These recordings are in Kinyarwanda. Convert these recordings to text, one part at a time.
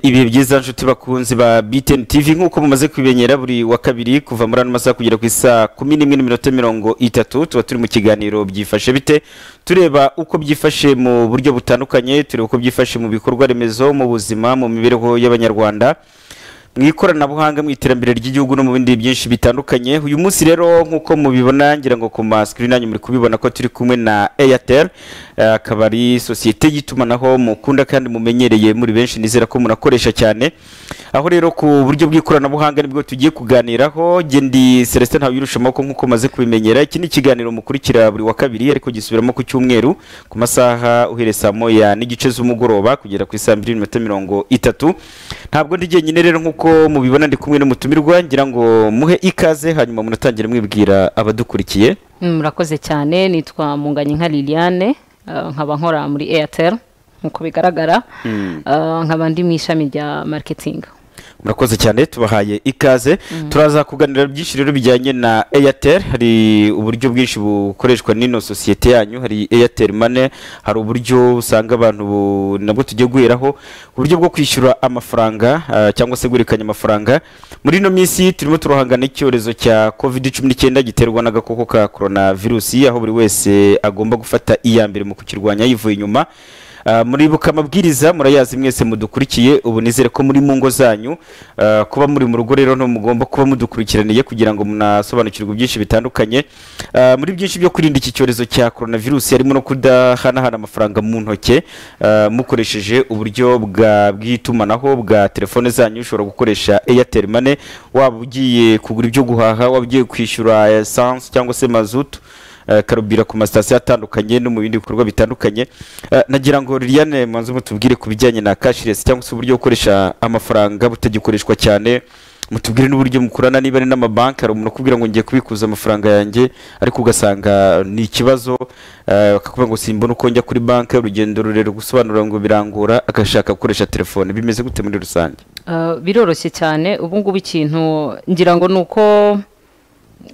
ibihe byiza nshuti bakunzi ba BTN TV nk'uko mumaze kubimenyera buri wa kabiri kuva muri ano masaha kugera ku isaa kumi n'imwe n'iminota mirongo itatu tuba turi mu kiganiro byifashe bite tureba uko byifashe mu buryo butandukanye tureba uko byifashe mu bikorwa remezo mu buzima mu mibereho y'abanyarwanda mu ikoranabuhanga mu iterambere ry'igihugu no mu bindi byinshi bitandukanye uyu munsi rero nk'uko mubibona ngira ngo ku masikirini yanyu muri kubibona ko turi kumwe na airtel eh, akaba ari sosiyete y'itumanaho mukunda kandi mumenyereye muri benshi nizera ko munakoresha cyane aho rero ku buryo bw'ikoranabuhanga nibwo tugiye kuganiraho jye ndi celestin ntawirusha amaboko nk'uko maze kubimenyera iki ni ikiganiro mukurikira buri wa kabiri ariko gisubiramo ku cyumweru ku masaha uhereye saa moya n'igice z'umugoroba kugera ku isaa mbiri n'iminota mirongo itatu ntabwo ndi jyenyine rero nk'uko nk'uko mubibona ndi kumwe n'umutumirwa ngira ngo muhe ikaze hanyuma munatangire mwibwira abadukurikiye Mm, murakoze cyane nitwa munganye nka liliane eh, nkaba nkora muri airtel nk'uko bigaragara Eh, nkaba ndi mu ishami rya marketing murakoze cyane tubahaye ikaze turaza kuganira byinshi rero bijyanye na airtel hari uburyo bwinshi bukoreshwa n'ino sosiyete yanyu hari airtel money hari uburyo usanga abantu bu- nabwo tujya guheraho uburyo bwo kwishyura amafaranga ah, cyangwa se guhererekanya amafaranga muri ino minsi turimo turahangana n'icyorezo cya covid cumi n'icyenda giterwa n'agakoko ka korona virusi aho buri wese agomba gufata iya mbere mu kukirwanya yivuye inyuma Ah, muribuka amabwiriza murayazi mwese mudukurikiye ubu nizere ko muri mu ngo zanyu ah, kuba muri mu rugo rero mugomba kuba mudukurikiraniye kugira ngo munasobanukirwe byinshi bitandukanye Ah, muri byinshi byo kwirinda iki cyorezo cya coronavirus harimo no kudahanahana amafaranga mu ntoki ah, mukoresheje uburyo bwa bw'itumanaho bwa telefone zanyu ushobora gukoresha airtel money waba ugiye kugura ibyo guhaha waba ugiye kwishyura essence cyangwa se mazutu eh, karubira ku masitasiyo atandukanye no mu bindi bikorwa bitandukanye Eh, nagira ngo liliane manze mutubwire ku bijyanye na cashless cyangwa se uburyo bukoresha amafaranga butagikoreshwa cyane mutubwire n'uburyo mukorana niba ari n'amabanki hari umuntu ukubwira ngo ngiye kubikuza amafaranga yanjye ariko ugasanga ni ikibazo eh, bakakubwira ngo simbona uko njya kuri banki urugendo rurerure gusobanura ngo birangora agashaka gukoresha telefone bimeze gute muri rusange Eh, biroroshye cyane ubu ngubu ikintu ngira ngo ni uko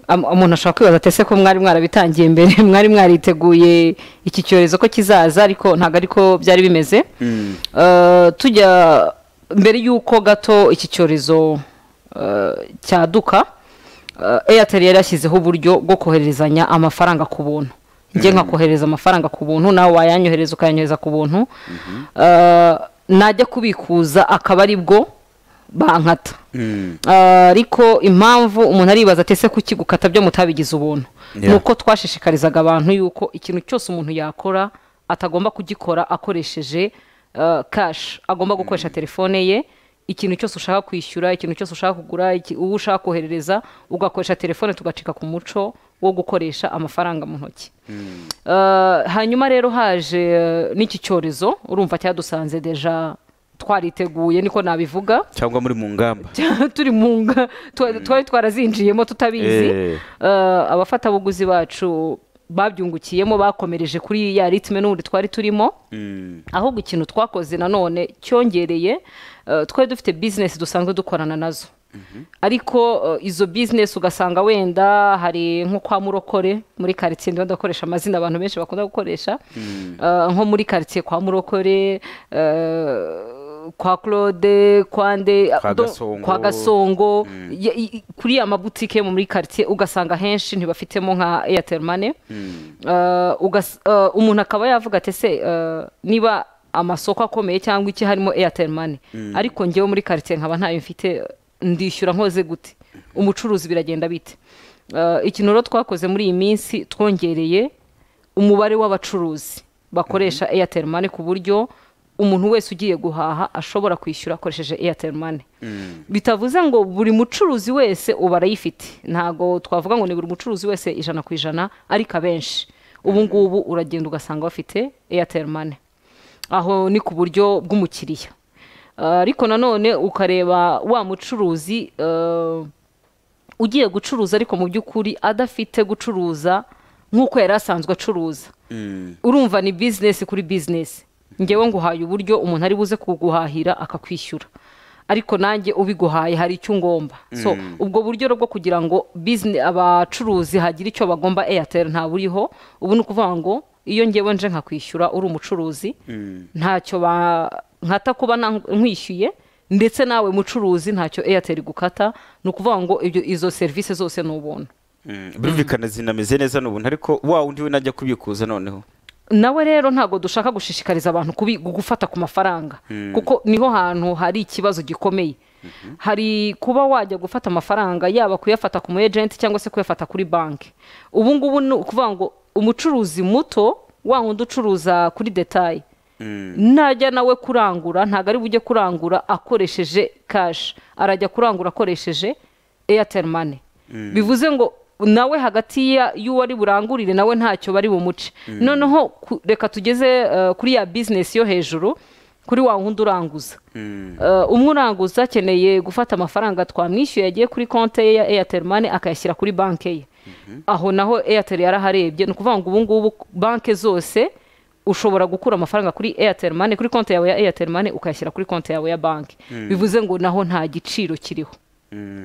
am- umuntu ashobora kwibaza ati ese ko mwari mwarabitangiye mbere mwari mwariteguye iki cyorezo ko kizaza ariko ntabwo ariko byari bimeze Eh, tujya mbere y'uko gato iki cyorezo eh, cyaduka eh, airtel yari yashyizeho uburyo bwo kohererezanya amafaranga ku buntu njye nkakohereza amafaranga ku buntu nawe wayanyohereza ukayanyohereza ku buntu Eh, najya kubikuza akaba ari bwo bankata Ah, ariko impamvu umuntu aribaza ati ese kuki gukata byo mutabigize ubuntu Yeah. ni uko twashishikarizaga abantu yuko ikintu cyose umuntu yakora atagomba kugikora akoresheje ah, kashi agomba gukoresha telefone ye ikintu cyose ushaka kwishyura ikintu cyose ushaka kugura iki- uwo ushaka koherereza ugakoresha telefone tugacika ku muco wo gukoresha amafaranga mu ntoki Uh, hanyuma rero haje uh, n'iki cyorezo urumva cyadusanze deja twariteguye niko nabivuga cyangwa muri mu ngamba turi mu nga twa- twari twarazinjiyemo tutabizi Eh. Uh, abafatabuguzi bacu babyungukiyemo bakomereje kuri ya ritme n'ubundi twari turimo ahubwo ikintu twakoze nanone cyongereye eh, twari dufite bizinesi dusanzwe dukorana nazo ariko eh, izo bizinesi ugasanga wenda hari nko kwa murokore muri karitsiye ndimo ndakoresha amazina abantu benshi bakunda gukoresha Eh, nko muri karitsiye kwa murokore eh, kwa claude kwa nde Kwa do- Gasongo. kwa gasongo Ya- i- i- kuri ya mabutike yo muri karitsiye ugasanga henshi ntibafitemo nka airtel money Uh, ugas- uh, umuntu akaba yavuga ati ese uh, niba amasoko akomeye cyangwa iki harimo airtel money ariko ngewe muri karitsiye nkaba ntayo mfite ndishyura nkoze gute umucuruzi biragenda bite Uh, ikintu rero twakoze muri iyi minsi twongereye umubare w'abacuruzi bakoresha airtel money ku buryo umuntu wese ugiye guhaha ashobora kwishyura akoresheje airtel money bitavuze ngo buri mucuruzi wese ubu arayifite ntabwo twavuga ngo ni buri mucuruzi wese ijana ku ijana ariko abenshi ubu ngubu uragenda ugasanga bafite airtel money aho ni ku buryo bw'umukiriya Ah, ariko nanone ukareba wa mucuruzi eh, ugiye gucuruza ariko mu by'ukuri adafite gucuruza nk'uko yari asanzwe acuruza urumva ni bizinesi kuri bizinesi ngewe nguhaye uburyo umuntu ari buze kuguhahira akakwishyura ariko nanjye ubiguhaye hari icyo ungomba so ubwo buryo rero bwo kugira ngo business- abacuruzi hagire icyo bagomba airtel nta buriho ubu ni ukuvuga ngo iyo ngewe nje nkakwishyura uri umucuruzi ntacyo ba nkata kuba na- nkwishyuye ndetse nawe mucuruzi ntacyo airtel igukata ni ukuvuga ngo ibyo izo serivisi zose ni ubuntu birumvikana zinameze neza ni ubuntu ariko wa undi we najya kubikuza noneho nawe rero ntabwo dushaka gushishikariza abantu kubi- gufata ku mafaranga kuko niho hantu hari ikibazo gikomeye hari kuba wajya gufata amafaranga yaba kuyafata ku mu ejenti cyangwa se kuyafata kuri banki ubu ngubu ni ukuvuga ngo umucuruzi muto wa wundi ucuruza kuri detaye najya nawe kurangura ntabwo ari bujye kurangura akoresheje kashi arajya kurangura akoresheje eyateri mani bivuze ngo nawe hagati ya- y'uwo ari burangurire nawe ntacyo bari bumuce noneho ku- reka tugeze eh, kuri ya bizinesi yo hejuru kuri wa wundi uranguza Eh, umwe uranguza akeneye gufata amafaranga twamwishyuye yagiye kuri konti ye ya eyateri mani akayashyira kuri banki ye aho naho eyateri yaraharebye ni ukuvuga ngo ubu ngubu banki zose ushobora gukura amafaranga kuri airtel money kuri konti yawe ya airtel money ukayashyira kuri konti yawe ya banki bivuze ngo naho nta giciro kiriho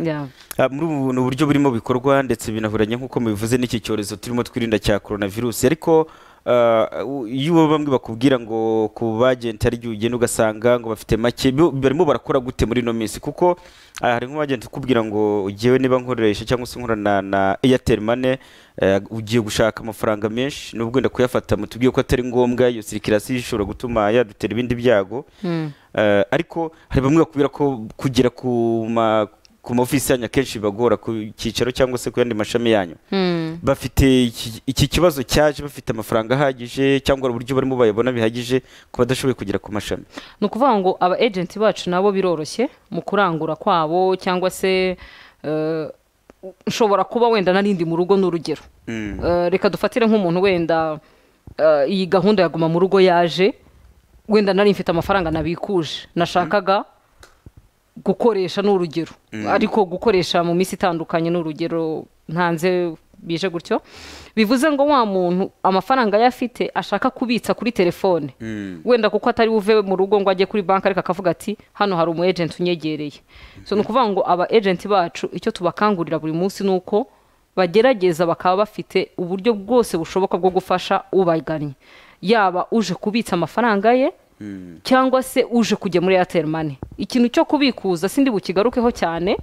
Yeah. Ah, muri ubu ni uburyo burimo bikorwa ndetse binahuranye nk'uko mubivuze n'iki cyorezo turimo twirinda cya coronavirus ariko ah, u- iyo bamwe bakubwira ngo ku bagenti hari igihe ugenda ugasanga ngo bafite make bo- barimo barakora gute muri ino minsi kuko ah, hari nk'abagenti ukubwira ngo ugiyewe niba nkoresha cyangwa se nkorana na airtel money eh, ugiye gushaka amafaranga menshi nubwo wenda kuyafata mutubwiye ko atari ngombwa iyo sirikirasi ishobora gutuma yadutera ibindi byago Eh, ariko hari bamwe bakubwira ko kugera ku ma ku mavisi yanyu akenshi bibagora ku cyicaro cyangwa se ku yandi mashami yanyu bafite iki- iki kibazo cyaje bafite amafaranga ahagije cyangwa uburyo barimo bayabona bihagije ku badashoboye kugera ku mashami ni ukuvuga ngo aba agenti bacu nabo biroroshye mu kurangura kwabo cyangwa se eh, nshobora kuba wenda narindi mu rugo n'urugero Eh, reka dufatire nk'umuntu wenda eh, iyi gahunda ya guma mu rugo yaje wenda nari mfite amafaranga nabikuje nashakaga gukoresha ni urugero ariko gukoresha mu minsi itandukanye ni urugero ntanze bije gutyo bivuze ngo wa muntu amafaranga ye afite ashaka kubitsa kuri telefone wenda kuko atari buve mu rugo ngo ajye kuri banki ariko akavuga ati hano hari umu ejenti unyegereye so ni ukuvuga ngo aba ejenti bacu icyo tubakangurira buri munsi ni uko bagerageza bakaba bafite uburyo bwose bushoboka bwo gufasha ubagannye yaba uje kubitsa amafaranga ye cyangwa se uje kujya muri airtel money ikintu cyo kubikuza sindi bukigarukeho cyane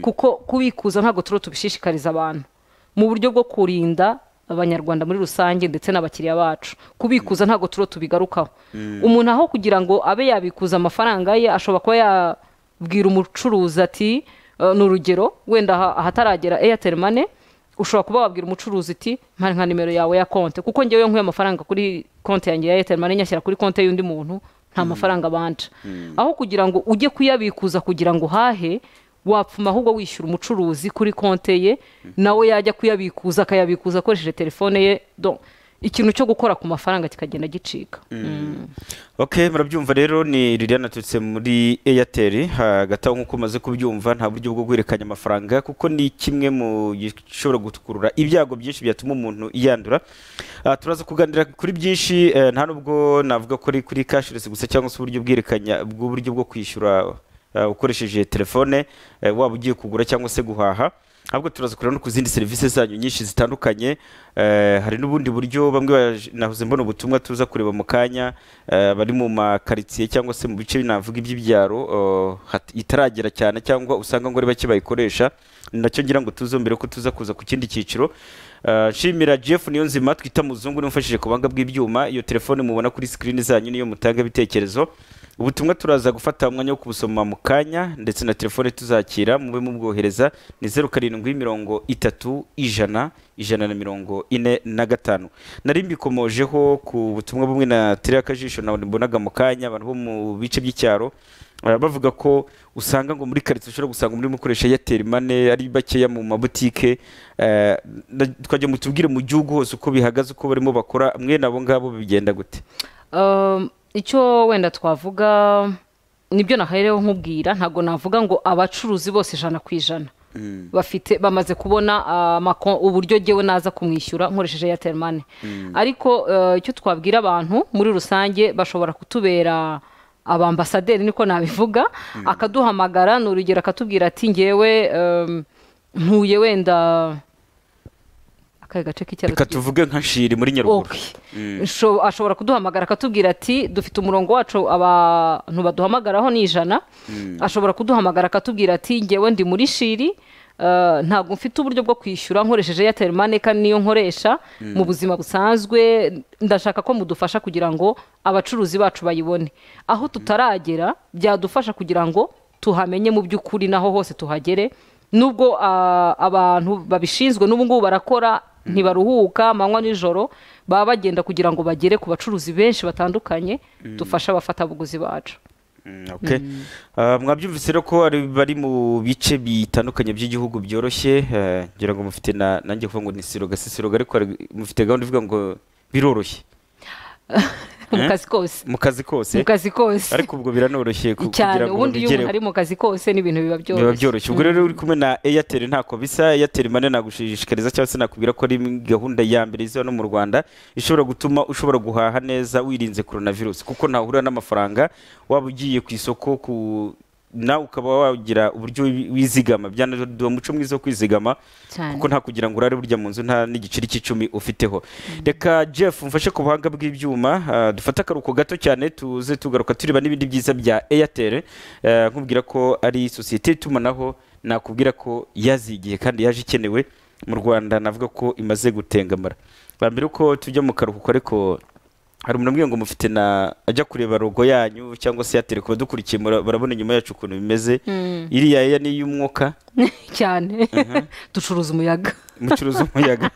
kuko kubikuza ntabwo turiho tubishishikariza abantu mu buryo bwo kurinda abanyarwanda muri rusange ndetse n'abakiriya bacu kubikuza ntabwo turiho tubigarukaho umuntu aho kugira ngo abe yabikuza amafaranga ye ashobora kuba yabwira umucuruzi ati "Eh, ni urugero wenda aha- ahataragera airtel money ushobora kuba wabwira umucuruzi uti mpari nka nimero yawe ya konti kuko njyewe nkuye amafaranga kuri konti yanjye ya airtel money nyashyira kuri konti y'undi muntu nta mafaranga abanja aho kugira ngo ujye kuyabikuza kugira ngo uhahe wapfuma ahubwo wishyura umucuruzi kuri konti ye nawe yajya kuyabikuza akayabikuza akoresheje telefone ye do ikintu cyo gukora ku mafaranga kikagenda gicika ok murabyumva rero ni liliane aturutse muri airtel hagati aho nk'uko umaze kubyumva nta buryo bwo guhererekanya amafaranga kuko ni kimwe mu gishobora gukurura ibyago byinshi byatuma umuntu yandura Ah, turaza kuganira kuri byinshi eh, nta nubwo navuga ko ari kuri cashless gusa cyangwa se uburyo bwerekanya bw'uburyo bwo kwishyura eh, ukoresheje telefone eh, waba ugiye kugura cyangwa se guhaha ahubwo turaza kureba no ku zindi serivisi zanyu nyinshi zitandukanye eh, hari n'ubundi buryo bamwe baje- nahoze mbona ubutumwa tuza kureba mu kanya eh, bari mu makaritsiye cyangwa se mu bice navuga iby'ibyaro eh, hat- itaragera cyane cyangwa usanga ngo ari bake bayikoresha nacyo ngira ngo tuzombere ko tuza kuza ku kindi cyiciro Eh, nshimira jeff niyo nzima twita muzungu niwe umfashije ku buhanga bw'ibyuma iyo telefone mubona kuri sikirini zanyu niyo mutanga ibitekerezo ubutumwa turaza gufata umwanya wo kubusoma mu kanya ndetse na telefone tuzakira mube mubwohereza ni zeru karindwi mirongo itatu ijana ijana na mirongo ine na gatanu nari mbikomojeho ku butumwa bumwe na tere akajisho nawe mbonaga mu kanya abantu bo mu bice by'icyaro eh, bavuga ko usanga ngo muri karitsiye ushobora gusanga muri mukoresha airtel money ari bakeya mu mabutike eh, na- twajya mutubwire mu gihugu hose uko bihagaze uko barimo bakora mwe nabo ngabo bigenda gute Um, icyo wenda twavuga nibyo nahereho nkubwira ntabwo navuga ngo abacuruzi bose ijana ku ijana bafite bamaze kubona ah, amako- uburyo jyewe naza kumwishyura nkoresheje airtel money ariko eh, icyo twabwira abantu muri rusange bashobora kutubera abambasaderi niko nabivuga akaduhamagara ni urugero akatubwira ati ngewe em, ntuye wenda akahe gace k'icyaro reka tugize? tuvuge nka shiri muri nyaruguru Okay. Sho- ashobora kuduhamagara akatubwira ati dufite umurongo wacu abantu baduhamagaraho ni ijana ashobora kuduhamagara akatubwira ati ngewe ndi muri shiri eh, ntabwo mfite uburyo bwo kwishyura nkoresheje airtel money kandi niyo nkoresha mu buzima busanzwe ndashaka ko mudufasha kugira ngo abacuruzi bacu bayibone aho tutaragera byadufasha kugira ngo tuhamenye mu by'ukuri naho hose tuhagere nubwo ah, abantu babishinzwe n'ubu ngubu barakora ntibaruhuka amanywa n'ijoro baba bagenda kugira ngo bagere ku bacuruzi benshi batandukanye dufashe abafatabuguzi bacu Mm, okay. Ah, mwabyumvise rero ko ari- bari mu bice bitandukanye by'igihugu byoroshye eh, ngira ngo mufite na nanjye kuvuga ngo ni siroga si siroga ariko hari- mufite gahunda ivuga ngo biroroshye mu Eh? kazi kose mu kazi kose mu kazi kose ariko ubwo biranoroshye ku- cyane kugira ngo ubundi iyo umuntu bigereho ari mu kazi kose n'ibintu biba biba byoroshye byoroshye ubwo rero uri kumwe na airtel ntako bisa airtel mane nagushishikariza cyangwa se nakubwira ko ari gahunda ya mbere izaba no mu rwanda ishobora gutuma ushobora guhaha neza wirinze coronavirus kuko ntahura n'amafaranga waba ugiye ku isoko ku nawe ukaba wagira uburyo wi- wizigama byanaduha umuco mwiza wo kwizigama cyane kuko nta kugira ngo urare burya mu nzu nta n'igiceri cy'icumi ufiteho reka jeff mfashe ku buhanga bw'ibyuma ah, dufate akaruhuko gato cyane tuze tugaruka tureba n'ibindi byiza bya airtel eh, nkubwira ko ari sosiyete y'itumanaho nakubwira ko yazigiye kandi yaje ikenewe mu rwanda navuga ko imaze gutengamara Ba mbere uko tujya mu karuhuko ariko hari umuntu umbwiye ngo mufite na ajya kureba rogo yanyu cyangwa se airtel ku badukurikiye mura- barabona inyuma yacu ukuntu bimeze iriya eya ni iy'umwuka cyane ducuruza umuyaga mucuruza umuyaga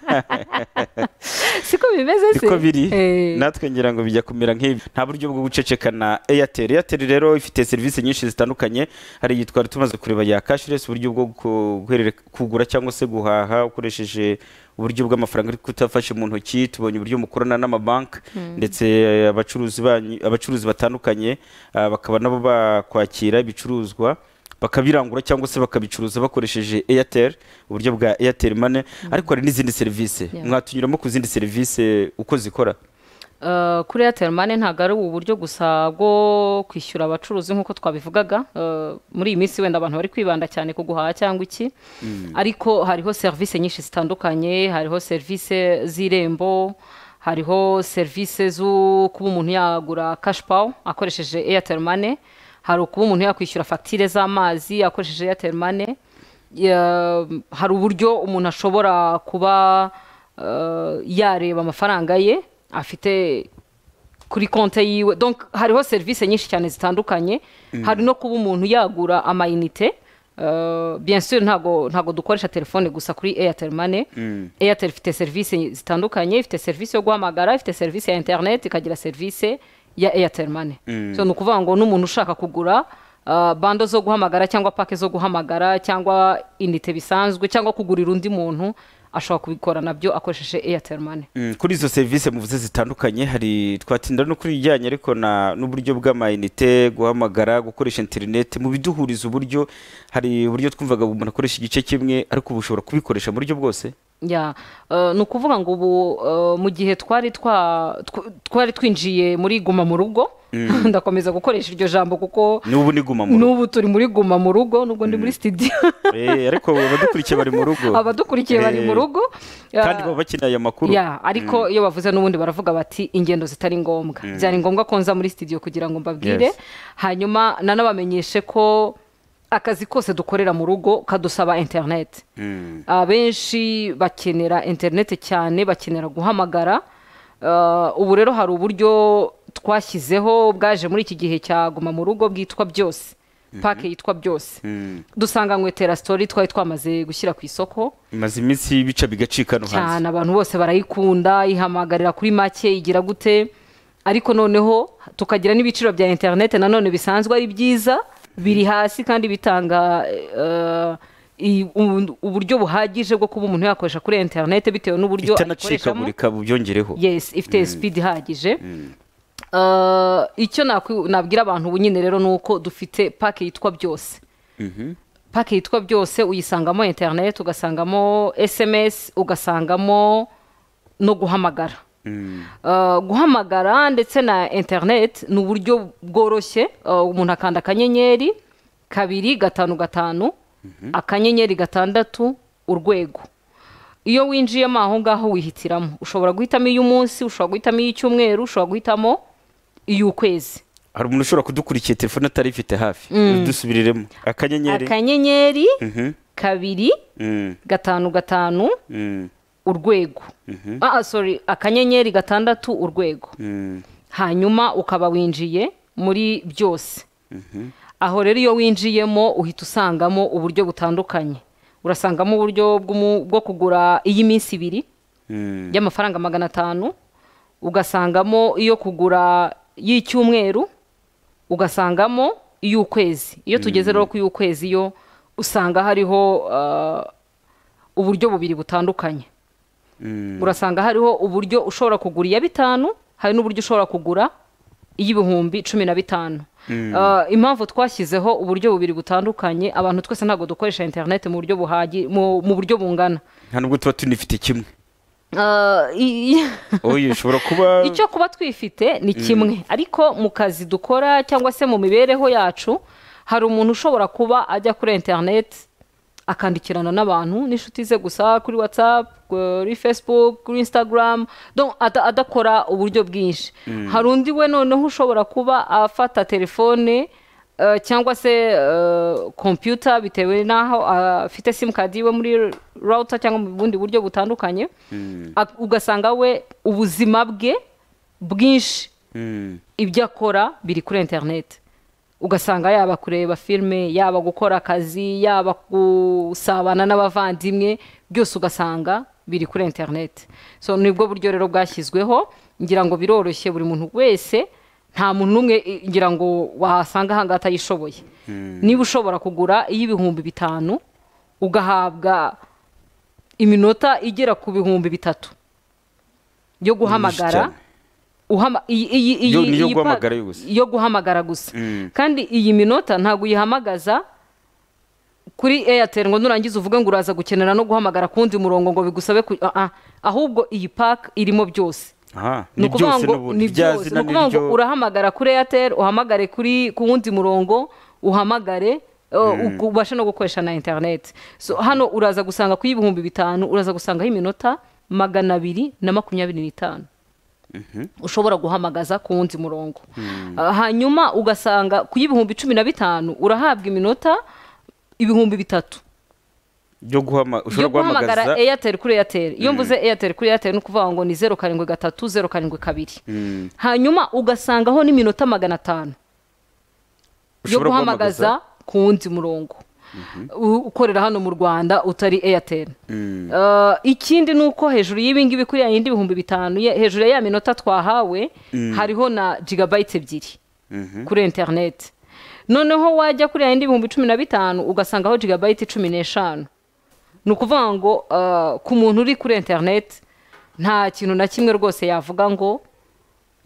siko bimeze se niko biri Eh, natwe ngira ngo bijya kumera nk'ibi nta buryo bwo guceceka na airtel airtel rero ifite serivisi nyinshi zitandukanye hari iyitwa tumaze kureba ya cashless uburyo bwo ku- guherere- kugura cyangwa se guhaha ukoresheje uburyo bw'amafaranga ariko utafashe mu ntoki tubonye uburyo mukorana n'amabanki ndetse eh, abacuruzi banyu- abacuruzi batandukanye ah, bakaba nabo bakwakira ibicuruzwa bakabirangura cyangwa se bakabicuruza bakoresheje airtel uburyo bwa airtel money ariko hari n'izindi serivisi Yeah. mwatunyuramo ku zindi serivisi uko zikora Uh, kuri airtel money ntabwo ari ubu buryo gusa bwo kwishyura abacuruzi nk'uko twabivugaga Uh, muri iyi minsi wenda abantu bari kwibanda cyane ku guhaha cyangwa iki ariko hariho serivisi nyinshi zitandukanye hariho serivisi z'irembo hariho serivisi zo kuba umuntu yagura kashipawa akoresheje airtel money hari ukuba umuntu yakwishyura fagitire z'amazi akoresheje airtel money Ya- hari uburyo umuntu ashobora kuba eh, yareba amafaranga ye afite kuri konti yiwe donc hariho serivisi nyinshi cyane zitandukanye hari no kuba umuntu yagura amayinite Uh, bien sûr ntago ntago dukoresha telefone gusa kuri airtel money airtel ifite serivisi zitandukanye ifite serivisi yo guhamagara ifite serivisi ya internet ikagira serivisi ya airtel money so ni ukuvuga ngo n'umuntu ushaka kugura uh, bando zo guhamagara cyangwa pake zo guhamagara cyangwa inite bisanzwe cyangwa kugurira undi muntu ashobora kubikora nabyo akoresheje airtel money Mm, kuri izo serivisi muvuze zitandukanye hari twatinda no kuri ibijyanye ariko na n'uburyo bw'amayinite guhamagara gukoresha interineti mu biduhuriza uburyo hari uburyo twumvaga umuntu akoresha igice kimwe ariko ubu ushobora kubikoresha mu buryo bwose ya eh, ni ukuvuga ngo ubu eh, mu gihe twari twa tw- twari twinjiye muri guma mu rugo ndakomeza gukoresha iryo jambo kuko n'ubu niguma mu rugo n'ubu turi muri guma mu rugo nubwo ndi muri studio Eh, ariko abadukurikiye bari mu rugo abadukurikiye bari mu Eh, rugo kandi Ah, baba bakeneye aya makuru ya ariko iyo bavuze n'ubundi baravuga bati ingendo zitari ngombwa byari ngombwa ko nza muri studio kugira ngo mbabwire Yes. hanyuma nanabamenyeshe ko akazi kose dukorera mu rugo kadusaba interineti Mm. abenshi bakenera interineti cyane bakenera guhamagara Ah, ubu rero hari uburyo twashyizeho bwaje muri iki gihe cya guma mu rugo bwitwa byose pake yitwa byose Mm. dusanganywe terasitori twari twamaze gushyira ku isoko imaze iminsi bica bigacika no hanze cyane abantu bose barayikunda ihamagarira kuri make igira gute ariko noneho tukagira n'ibiciro bya interinete nanone bisanzwe ari byiza biri hasi kandi bitanga eh, i- u- uburyo buhagije bwo kuba umuntu yakoresha kuri interinete bitewe n'uburyo ayikoreshamo itanacikagurika bubyongereho yes ifite speed ihagije Eh, icyo nakwi- nabwira abantu ubu nyine rero ni uko dufite pake yitwa byose pake yitwa byose uyisangamo interineti ugasangamo esemesi ugasangamo no guhamagara Uh, guhamagara ndetse na interineti ni uburyo bworoshye uh, umuntu akanda akanyenyeri kabiri gatanu gatanu akanyenyeri gatandatu urwego iyo winjiyemo aho ngaho wihitiramo ushobora guhitamo iy'umunsi ushobora guhitamo iy'icyumweru ushobora guhitamo iy'ukwezi hari umuntu ushobora kudukurikira telefone atari ifite hafi dusubiriremo akanyenyeri akanyenyeri Mhm. kabiri Mm, gatanu gatanu mm, urwego ah ah, sorry akanyenyeri gatandatu urwego mm. hanyuma ukaba winjiye muri byose aho rero iyo winjiyemo uhita usangamo uburyo butandukanye urasangamo uburyo bw'umu- bwo kugura iy'iminsi ibiri Mm. y'amafaranga magana atanu ugasangamo iyo kugura y'icyumweru ugasangamo iy'ukwezi iyo tugeze rero ku y'ukwezi yo usanga hariho ah, uburyo bubiri butandukanye Mm. urasanga hariho uburyo ushobora kugura iya bitanu hari n'uburyo ushobora kugura iy'ibihumbi cumi na bitanu Ah, impamvu twashyizeho uburyo bubiri butandukanye abantu twese ntabwo dukoresha interineti mu buryo buhagi mu mu buryo bungana nta nubwo tuba tunifite kimwe Ah, i- i- oye ushobora kuba icyo kuba twifite ni kimwe ariko mu kazi dukora cyangwa se mu mibereho yacu hari umuntu ushobora kuba ajya kuri interineti akandikirana n'abantu n'inshuti ze gusa kuri watsapu kuri facebook kuri instagram donc ada- adakora uburyo bwinshi hari undi we noneho ushobora kuba afata telefone eh, cyangwa se kompiyuta bitewe n'aho ah, afite simukadi iwe muri router cyangwa mu bundi buryo butandukanye Ak- ugasanga we ubuzima bwe bwinshi Mm. ibyo akora biri kuri interineti ugasanga yaba kureba filime yaba gukora akazi yaba gusabana n'abavandimwe byose ugasanga biri kuri interineti so nibwo buryo rero bwashyizweho ngira ngo biroroshye buri muntu wese nta muntu umwe i- ngira ngo wahasanga ahangaha atayishoboye niba ushobora kugura iy'ibihumbi bitanu ugahabwa iminota igera ku bihumbi bitatu yo guhamagara cyane. uhama iyi iyi Yo- iyi ni yo iyi guhamagara pa- yo gusa. yo guhamagara gusa Mm. kandi iyi minota ntabwo uyihamagaza kuri airtel ngo nurangiza uvuge ngo uraza gukenera no guhamagara ku wundi murongo ngo bigusabe ku ah, ah. ahubwo iyi paka irimo byose aha ni ni ukuvuga byose ngo n'ubundi ni bya byose ni zina ukuvuga ngo n'iryo urahamagara kuri airtel uhamagare kuri ku wundi murongo uhamagare uh, uku- ubashe no gukoresha na interineti so hano uraza gusanga ku y'ibihumbi bitanu uraza gusangaho iminota magana abiri na makumyabiri n'itanu ushobora guhamagaza ku wundi murongo Ah, hanyuma ugasanga ku y'ibihumbi cumi na bitanu urahabwa iminota ibihumbi bitatu byo guhama ushobora yo guhamagara guhamagaza airtel kuri airtel iyo mvuze airtel kuri airtel ni ukuvuga ngo ni zeru karindwi gatatu zeru karindwi kabiri Mm. hanyuma ugasangaho n'iminota magana atanu yo Ushobora guhamagaza ku wundi murongo U- ukorera hano mu rwanda utari airtel Mm. Uh, ikindi ni uko hejuru y'ibingibi kuri ya yindi ibihumbi bitanu ye- hejuru ya ya minota twahawe hariho na jigabayiti ebyiri kuri interineti noneho wajya kuri ya yindi ibihumbi cumi na bitanu ugasangaho jigabayiti cumi n'eshanu ni ukuvuga ngo uh, ku muntu uri kuri interineti nta kintu na kimwe rwose yavuga ngo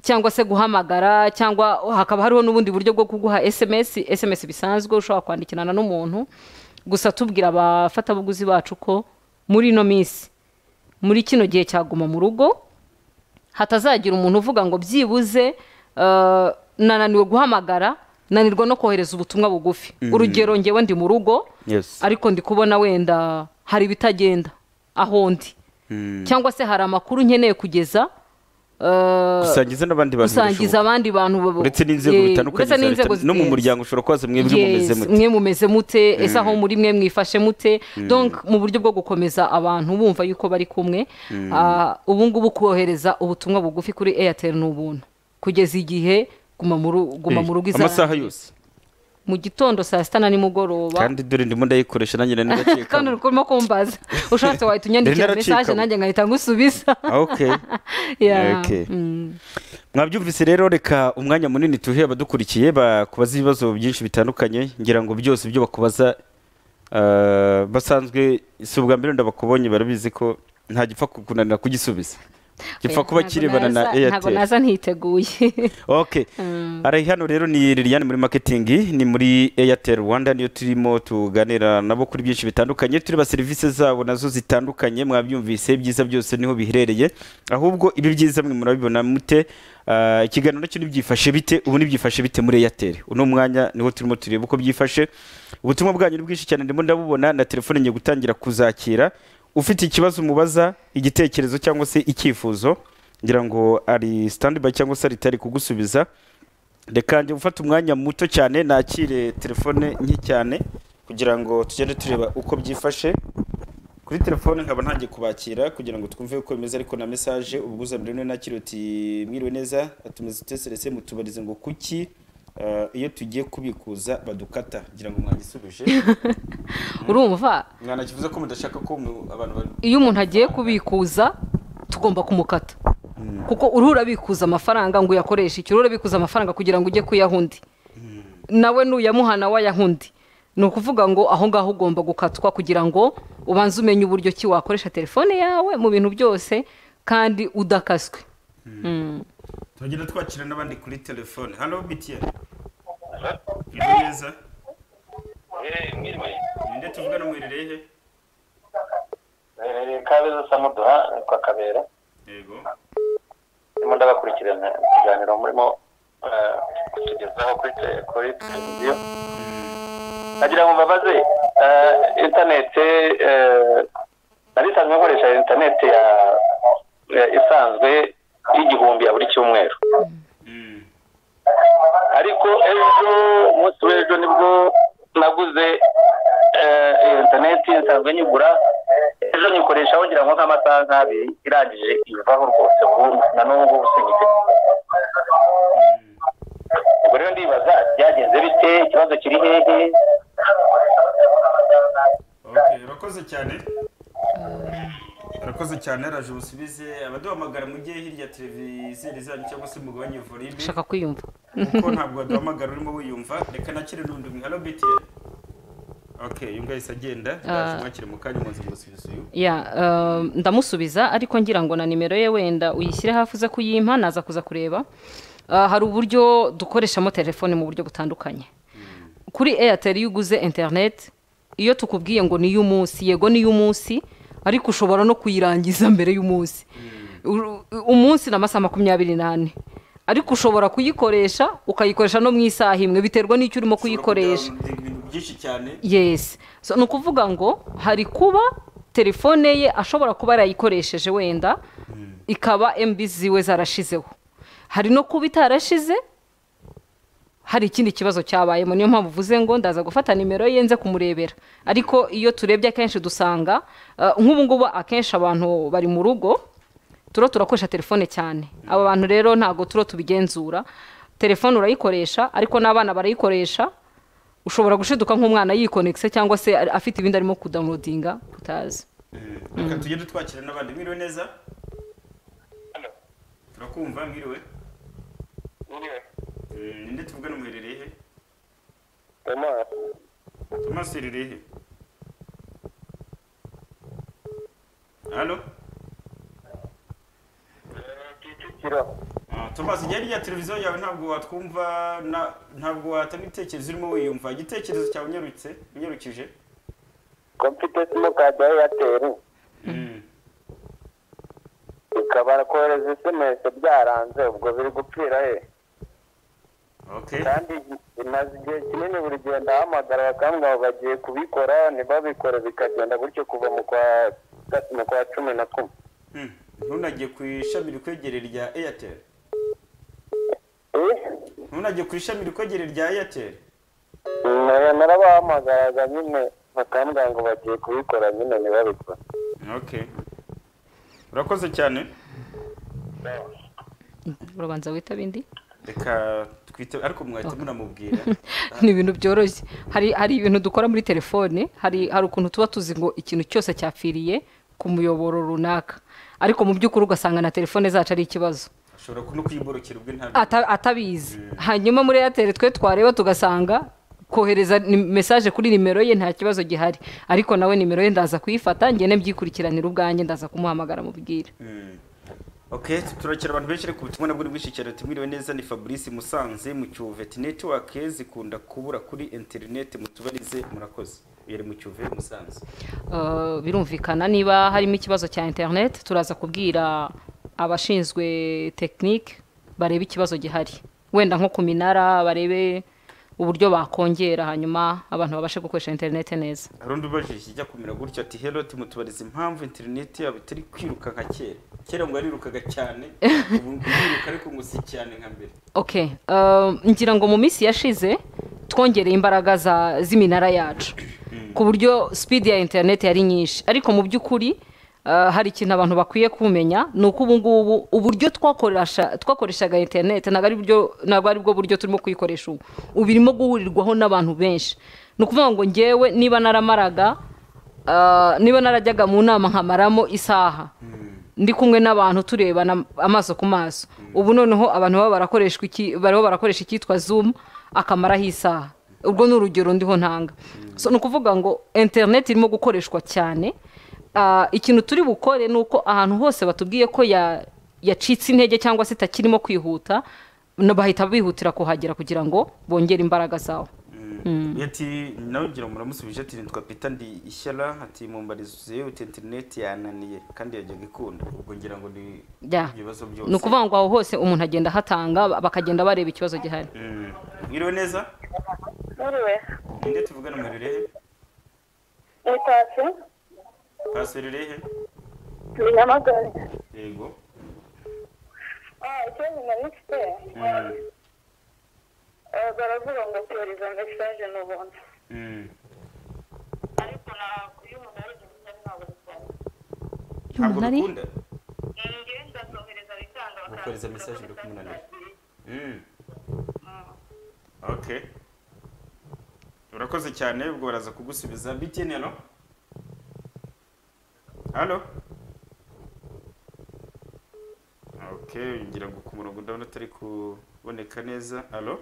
cyangwa se guhamagara cyangwa hakaba hariho n'ubundi buryo bwo kuguha sms sms bisanzwe ushobora kwandikirana n'umuntu gusa tubwira abafatabuguzi bacu ko muri ino minsi muri kino gihe cyaguma mu rugo hatazagira umuntu uvuga ngo byibuze eh, nananiwe guhamagara nanirwa no kohereza ubutumwa bugufi urugero ngewe ndi mu rugo Yes. ariko ndi kubona wenda hari ibitagenda aho ndi Mm. cyangwa se hari amakuru nkeneye kugeza eh, gusangiza n'abandi bantu gusangiza birashoboka. abandi bantu babo- uretse n'inzego Ye- bitandukanye uretse za leta n'inzego no mu zi- muryango ushobora kubaza mwebwe mumeze Yes, mute mwe mumeze mute ese aho muri mwe mwifashe mute donc mu buryo bwo gukomeza abantu bumva yuko bari kumwe ah, ubu ngubu kohereza ubutumwa bugufi kuri airtel ni ubuntu kugeza igihe guma mu ru- guma mu rugo Eh, izarangira. amasaha yose mu gitondo saa sita na nimugoroba kandi dore ndimo ndayikoresha nanjye na kandi nigakeka uri kurimo kumbaza ushatse wahita unyandikira Naracikamo. mesaje nanjye ngahita ngusubiza okay Yeah. Okay. Mm. mwabyumvise rero reka umwanya munini tuhe abadukurikiye bakubaza ibibazo byinshi bitandukanye ngira ngo byose ibyo bakubaza ah, basanzwe si ubwa mbere ndabakubonye barabizi ko nta gipfa kukunanira kugisubiza gipfa Oya, kuba ntabwo kirebana na naza- ntabwo airtel naza ntiteguye ok ari hano rero ni liliane muri marketing ni muri airtel rwanda niyo turimo tuganira nabo kuri byinshi bitandukanye tureba serivisi zabo nazo zitandukanye mwabyumvise ibyiza byose niho biherereye ahubwo ibi byiza mwe murabibona mute Ah, ikiganiro nacyo nibyifashe bite ubu nibyifashe bite muri airtel uno mwanya niho turimo tureba uko byifashe ubutumwa bwanyu ni bwinshi cyane ndimo ndabubona na telefone ngiye gutangira kuzakira ufite ikibazo umubaza igitekerezo cyangwa se icyifuzo ngira ngo ari standby cyangwa se ari kugusubiza reka njye gufata umwanya muto cyane nakire telefone nke cyane kugira ngo tugende tureba uko byifashe kuri telefone nkaba ntangiye kubakira kugira ngo twumve uko bimeze ariko na mesaje ubwo uzabire niwe nakire uti mwiriwe neza atumize uteserese mutubarize ngo kuki eh, iyo tugiye kubikuza badukata ngira ngo mwanyisubije urumva mwanakivuze ko mudashaka ko mu- abantu bari iyo umuntu agiye kubikuza tugomba kumukata kuko uruhu urabikuza amafaranga ngo uyakoreshe icyo uruhu urabikuza amafaranga kugira ngo ujye kuyaha undi nawe nuyamuha nawe ayaha undi ni ukuvuga ngo aho ngaho ugomba gukatwa kugira ngo ubanze umenye uburyo ki wakoresha telefone yawe mu bintu byose kandi udakaswe Mm. tugenda twakira n'abandi kuri telefone hano bitiyeni mwiriwe neza mwiriwe ninde tuvugana mwiherereye he mwerereye kabeza samuduha kwa kabera yego ndimo ndabakurikirana ikiganiro murimo eh, kutugezaho kuri te- kuri televiziyo nagira ngo mbabaze eh, interineti eh, nari isanzwe nkoresha interineti ya ya isanzwe y'igihumbi ya buri cyumweru Mm. ariko ejo umunsi w'ejo nibwo naguze eh, iyo interineti nsanzwe nyigura ejo nyikoreshaho ngira ngo nk'amasaha nk'abiri irangije ivaho rwose burundu na n'ubu ngubu singifite ubwo rero ndibaza byagenze bite ikibazo kiri hehe okay urakoze cyane urakoze cyane raje ubusubize abaduhamagara mujye hirya televiziyo zanyu cyangwa se mugabanye volume ndashaka kwiyumva kuko ntabwo waduhamagara urimo wiyumva reka nakire n'undi umwe hano bitiyeni okay uyu ngahise agenda ndaje mwakire mu kanya umunsi musubize uyu ya um, ndamusubiza ariko ngira ngo na nimero ye wenda uyishyire hafi uze kuyimpa naza kuza kureba Ah, hari uburyo dukoreshamo telefone mu buryo butandukanye kuri airtel iyo uguze interineti iyo tukubwiye ngo ni iy'umunsi yego ni iy'umunsi ariko ushobora no kuyirangiza mbere y'umunsi Uru- umunsi ni amasaha makumyabiri n'ane ariko ushobora kuyikoresha ukayikoresha no mu isaha imwe biterwa n'icyo urimo kuyikoresha ibintu byinshi cyane yes so ni ukuvuga ngo hari kuba telefone ye ashobora kuba yarayikoresheje wenda ikaba mb ziwe zarashizeho hari no kuba itarashize hari ikindi kibazo cyabayemo niyo mpamvu uvuze ngo ndaza gufata nimero ye nze kumurebera ariko iyo turebye akenshi dusanga eh, nk'ubu ngubu akenshi abantu bari mu rugo turo turakoresha telefone cyane aba bantu rero ntabwo turo tubigenzura telefone urayikoresha ariko n'abana barayikoresha ushobora gushiduka nk'umwana yikonegise cyangwa se ari- afite ibindi arimo kudawunodinga utazi reka tugende twakira n'abandi mwiriwe neza turakumva mwiriwe Eh, ninde tuvugana muherereye he tomasi yerereye he hano tomasi ijya rya televiziyo yawe ntabwo watwumva na- ntabwo watanga ibitekerezo urimo wiyumva igitekerezo cyawe unyarutse unyarukije ko mfite simukadi ya eyateri ikabara kohereza esemesi byaranze ubwo biri gupfira he okay kandi imaze igihe kinini buri gihe ndahamagara bakambwira ngo bagiye kubikora ntibabikore bikagenda gutyo kuva mu kwa mu kwa cumi na kumwe Hmm. ntunajye ku ishami rikwegereye rya airtel Eh? ntunajye ku ishami rikwegereye rya airtel Na- narabahamagaraga nyine bakambwira ngo bagiye kubikora nyine ntibabikore okay urakoze cyane urabanza witaba indi reka twite ariko mwahita munamubwira ni ibintu byoroshye hari hari ibintu dukora muri telefone hari hari ukuntu tuba tuzi ngo ikintu cyose cyapfiriye ku muyoboro runaka ariko mu by'ukuri ugasanga na telefone zacu ari ikibazo ashobora no kuyiborokera ubwe ntabwo ata- atabizi hanyuma muri airtel twe twareba tugasanga kohereza ni- mesaje kuri nimero ye nta kibazo gihari ariko nawe nimero ye ndaza kuyifata ngende mbyikurikiranire ubwanjye ndaza kumuhamagara mubwire Mm. ok turakira abantu benshi ariko ubutumwa nabwo ni bwinshi cyane tumwiriwe neza ni fabrice musanze mu cyuvet network zikunda kubura kuri interineti mutubarize murakoze uyu ari mu cyuve musanze Uh, birumvikana niba harimo ikibazo cya internet turaza kubwira abashinzwe tekinike barebe ikibazo gihari wenda nko ku minara barebe uburyo bakongera hanyuma abantu babashe gukoresha interineti neza hari undi ubajije ijya kumera gutya ati hero timutubariza impamvu interineti yabo itari kwiruka nka kera kera ngo yarirukaga cyane ubu ngo iriruka ariko ngo si cyane nka mbere okay uh, ngira ngo mu minsi yashize twongereye imbaraga za- z'iminara yacu ku buryo speed ya interineti yari nyinshi ariko mu by'ukuri uh, hari ikintu abantu bakwiye kumenya ni uko ubu ngubu uburyo twakoresha- twakoreshaga interineti ntabwo ari buryo- ntabwo ari bwo buryo turimo kuyikoresha ubu ubu irimo guhurirwaho n'abantu benshi ni ukuvuga ngo ngewe niba naramaraga uh, niba narajyaga mu nama nkamaramo isaha ndi kumwe n'abantu turebana amaso ku maso ubu noneho abantu baba barakoreshwa iki bariho barakoresha icyitwa zoom akamaraho isaha urwo ni urugero ndiho ntanga so ni ukuvuga ngo interineti irimo gukoreshwa cyane Ah, ikintu turi bukore ni uko ahantu hose batubwiye ko ya- yacitse intege cyangwa se itakirimo kwihuta na- bahita bihutira kuhagera kugira ngo bongere imbaraga zawo ati nawe ngira ngo muramusubije ati nitwa peter ndi ishyara ati mumbarizo yihute interineti yananiye kandi yajyaga ikunda ubwo ngira ngo ni Ya. ibibazo ni byose ukuvuga ngo aho hose umuntu agenda ahatanga ba- bakagenda bareba ikibazo gihari Mm. mwiriwe neza Mwiriwe, ninde tuvugana mu rirehe ni Pasi, pasi rirehe ni Nyamagabe. yego Ah, ikibazo nari mfite, Mm. eh, baravuga ngo tiyoriza mesaje ni ubuntu. Mm. Ariko na- iyo umuntu yohereje message ntabwo bikunda. ntabwo bikunda Njyewe ndazohereza bikanga, bakaza Kohereza kugira message kuri bikamunanira. message. Mm. okay urakoze cyane ubwo baraza kugusubiza btn hano hano okay ngira ngo ku murongo ndabona atari kuboneka neza halo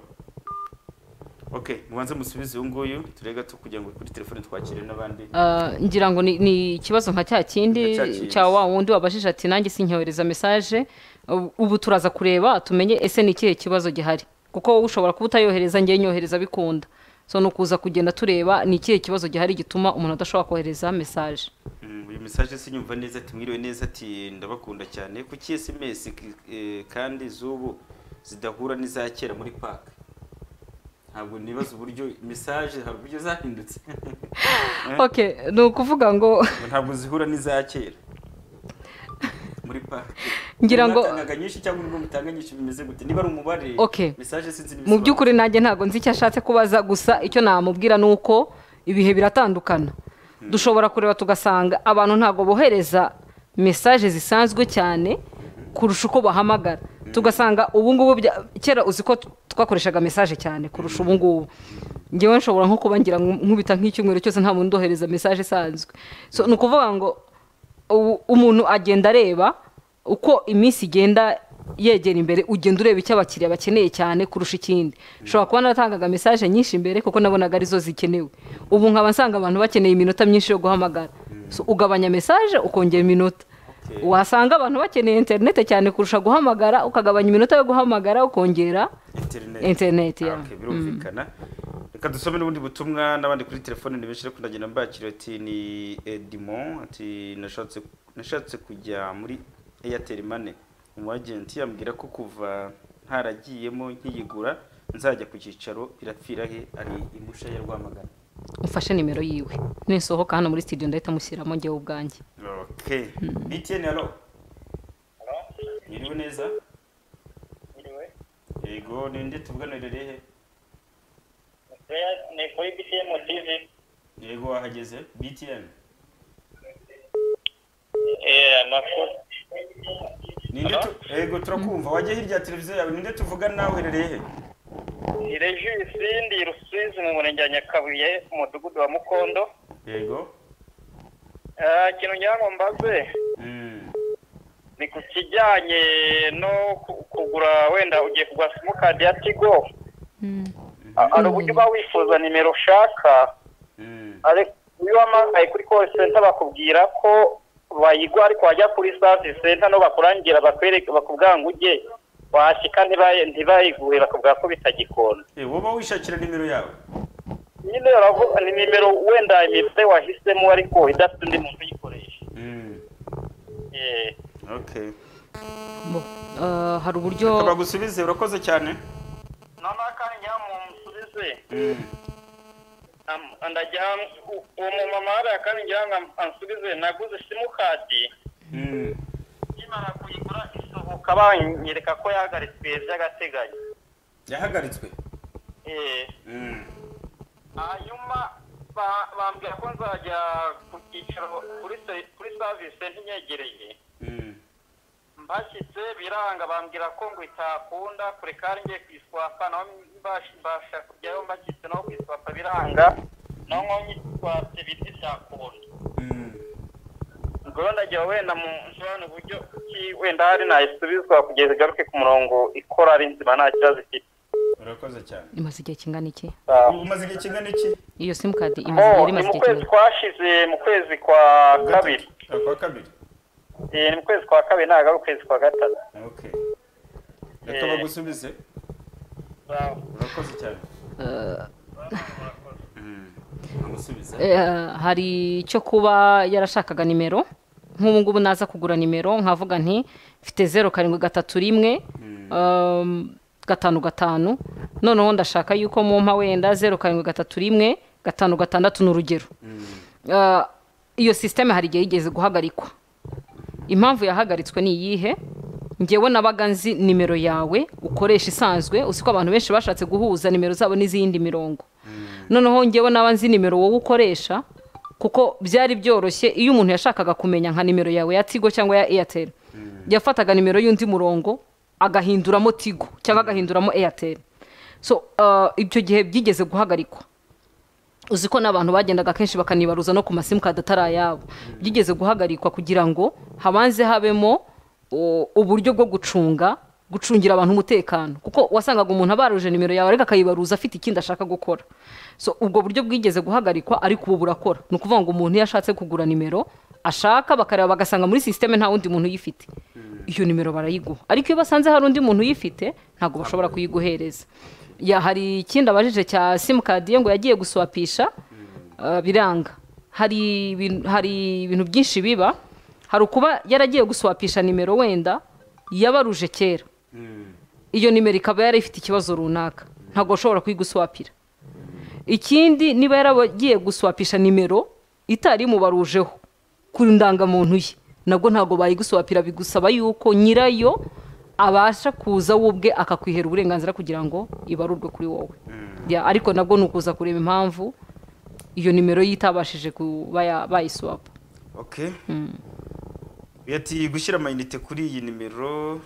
okay mubanze musubize uyu nguyu ture gato kugira ngo kuri telefone twakire n'abandi Ah, ngira ngo ni- ni ikibazo nka cya Ni kindi cya kindi. cya wa wundi wabajije ati nanjye sinyohereza mesaje Ubu- ubu turaza kureba tumenye ese ni ikihe kibazo gihari kuko wowe ushobora kuba utayohereza ngewe nyohereza bikunda so ni ukuza kugenda tureba ni ikihe kibazo gihari gituma umuntu adashobora kohereza mesaje Mm, uyu message sinyumva neza ati mwiriwe neza ati ndabakunda cyane kuki sms k- eh, kandi z'ubu zidahura n'iza kera muri park ntabwo nibaza uburyo message hari uburyo zahindutse okay ni ukuvuga ngo Ngo ntabwo zihura n'iza kera muri park Ngira ngo- Mwatangaga nyinshi cyangwa nubwo mutanga nyinshi bimeze gute niba ari umubare Okay. message sinzi n'ibisobanuro. mu by'ukuri nanjye ntabwo nzi icyo ashatse kubaza gusa icyo namubwira ni uko ibihe biratandukana dushobora kureba tugasanga abantu ntabwo bohereza mesaje zisanzwe cyane kurusha uko bahamagara tugasanga ubu ngubu bya- kera uzi ko twakoreshaga mesaje cyane kurusha ubu ngubu ngewe nshobora nko kuba ngira ngo nkubita nk'icyumweru cyose nta muntu undohereza mesaje isanzwe so ni ukuvuga ngo ubu umuntu agenda areba uko iminsi igenda yegera imbere ugenda ureba icyo abakiriya bakeneye cyane kurusha ikindi ushobora kuba naratangaga mesaje nyinshi imbere kuko nabonaga arizo zikenewe ubu nkaba nsanga abantu bakeneye iminota myinshi yo guhamagara So, ugabanya mesaje ukongera iminota Okay. wasanga abantu bakeneye interinete cyane kurusha guhamagara ukagabanya iminota yo guhamagara ukongera internet Internet, Ah, yeah. okay, birumvikana reka dusome n'ubundi butumwa n'abandi kuri telefone ni benshi ariko ndagenda mbakira ati ni edimon ati nashatse nashatse kujya muri airtel money umu agenti yambwira ko kuva ntaragiyemo nkiyigura nzajya ku cyicaro irapfira he ari imusha ya rwamagana ufashe nimero yiwe nisohoka hano muri studio ndahita mushyiramo njyewe ubwanjye okay btn halo niriwe neza Mwiriwe. yego ninde tuvugana rerehe Freya, ni kuri BCM TV. yego wahageze btn Eh, amakuru. Ninde Halo? tu- yego turakumva wajya hirya ya televiziyo yawe ninde tuvugana nawe uherereye he Ni Regisi ndi i Rusizi mu murenge wa Nyakabuye mu mudugudu wa Mukondo. yego Eh, ikintu ngira ngo mbaze Mm. ni ku kijyanye no ku- kugura wenda ugiye kugura simukadi ya Tigo. A- Hari uburyo uba wifuza nimero ushaka Mm. ariko iyo wamagaye kuri call center bakubwira ko bayigwa ariko wajya kuri service center no bakurangira bakwereka bakubwira ngo ujye washyika ntibaye ntibayiguhe bakubwira ko bitagikunda Eh, woba wishakira nimero yawe nyine uravuga ni nimero wenda imibare wahisemo ariko idafite undi muntu uyikoresha Mm. Eh, okay Bo, eh, hari uburyo bagusubize urakoze cyane noneho kandi njya mu musubize murakoze Am- ndajya u- uwo mumama hariya kandi ngira ngo am- ansubize naguze simukadi nkimara kuyigura isohoka banyereka ko yahagaritswe by'agateganyo yahagaritswe Eh, hanyuma ba- bambwira ko nzajya ku cyicaro kuri se- kuri savisi senta inyegereye mbashyitse biranga bambwira ko ngo itakunda kure kandi ngiye ku iswapa naho mbash- mbasha kujyayo mbashyitse naho ku iswapa biranga naho nko nyitwatse bita itakunda ubwo rero ndagira ngo wenda mu nsobanura uburyo kuki wenda hari nayisubizwa kugeza igaruke ku murongo ikora ari nzima nta kibazo ifite urakoze cyane imaze igihe kingana iki Sawa. ubu umaze igihe kingana iki iyo simukadi imaze Oh, yari ni imaze mu igihe kwezi kingana twashize mu kwezi kwa kabiri Gatatu. kwa kabiri Eh, ni mu kwezi kwa kabiri ntabwo ari ukwezi kwa gatatu okay reka bagusubize urakoze cyane amusubize Eh, hari icyo kuba yarashakaga nimero nk'ubu ngubu naza kugura nimero nkavuga nti mfite zeru karindwi gatatu rimwe um, gatanu gatanu noneho ndashaka yuko mumpa wenda zeru karindwi gatatu rimwe gatanu gatandatu ni urugero Eh, iyo sisiteme hari igihe yigeze guhagarikwa impamvu yahagaritswe ni iyihe ngewe nabaga nzi nimero yawe ukoresha isanzwe uzi ko abantu benshi bashatse guhuza nimero zabo n'izindi mirongo noneho ngewe naba nzi nimero wowe ukoresha kuko byari byoroshye iyo umuntu yashakaga kumenya nka nimero yawe ya tigo cyangwa ya eyateri yafataga nimero y'undi murongo agahinduramo tigo cyangwa agahinduramo eyateri so uh, ibyo gihe byigeze guhagarikwa uzi ko n'abantu bagendaga kenshi bakanibaruza no ku masimukadi atari ayabo byigeze guhagarikwa kugira ngo habanze habemo o, uburyo bwo gucunga gucungira abantu umutekano kuko wasangaga umuntu abaruje nimero yawe ariko akayibaruza afite ikindi ashaka gukora so ubwo buryo bwigeze guhagarikwa ariko ubu burakora ni ukuvuga ngo umuntu iyo ashatse kugura nimero ashaka bakareba bagasanga muri sisiteme nta wundi muntu uyifite iyo nimero barayiguha ariko iyo basanze hari undi muntu uyifite ntabwo bashobora kuyiguhereza ya hari ikindi abajije cya simukadi ye ngo yagiye guswapisha uh, biranga hari ibin- hari ibintu byinshi biba hari ukuba yaragiye guswapisha nimero wenda yabaruje kera iyo nimero ikaba yari ifite ikibazo runaka ntabwo ushobora kuyiguswapira ikindi niba yaragiye guswapisha nimero itari imubarujeho ku ndangamuntu ye nabwo ntabwo bayiguswapira bigusaba yuko nyirayo abasha kuza we ubwe akakwihera uburenganzira kugira ngo ibarurwe kuri wowe Ya, ariko nabwo ni ukuza kureba impamvu iyo nimero ye itabashije kuba ya- bayiswapa okay ati gushyira amayinite kuri iyi nimero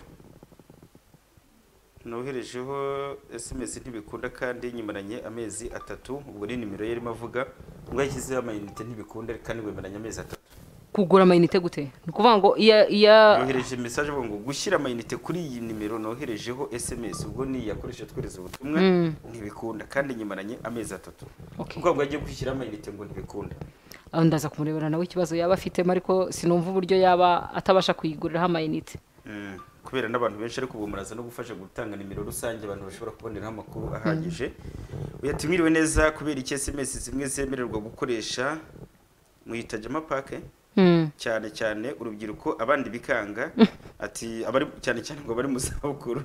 noherejeho sms ntibikunda kandi nyimaranye amezi atatu ubwo ni nimero yarimo avuga ngo yashyizeho amayinite ntibikunda kandi wemeranya amezi atatu kugura amayinite gute ni ukuvuga ngo iya iya yohereje message avuga ngo gushyira amayinite kuri iyi nimero noherejeho sms ubwo ni iyakoresha twohereza ubutumwa ntibikunda kandi nyimaranye amezi atatu Okay. kuko ahubwo agiye kwishyira amayinite ngo ntibikunda aho ndaza kumurebera nawe ikibazo yaba afitemo ariko sinumva uburyo yaba atabasha kuyiguriraho amayinite Mm, kubera n'abantu benshi ariko ubu muraza no gufasha gutanga nimero rusange abantu bashobora kuboneraho amakuru ahagije uyatumiriwe neza kubera iki sms zimwe zemererwa gukoresha muhita jama pake Mm. cyane cyane urubyiruko abandi bikanga ati abari cyane cyane ngo abari mu zabukuru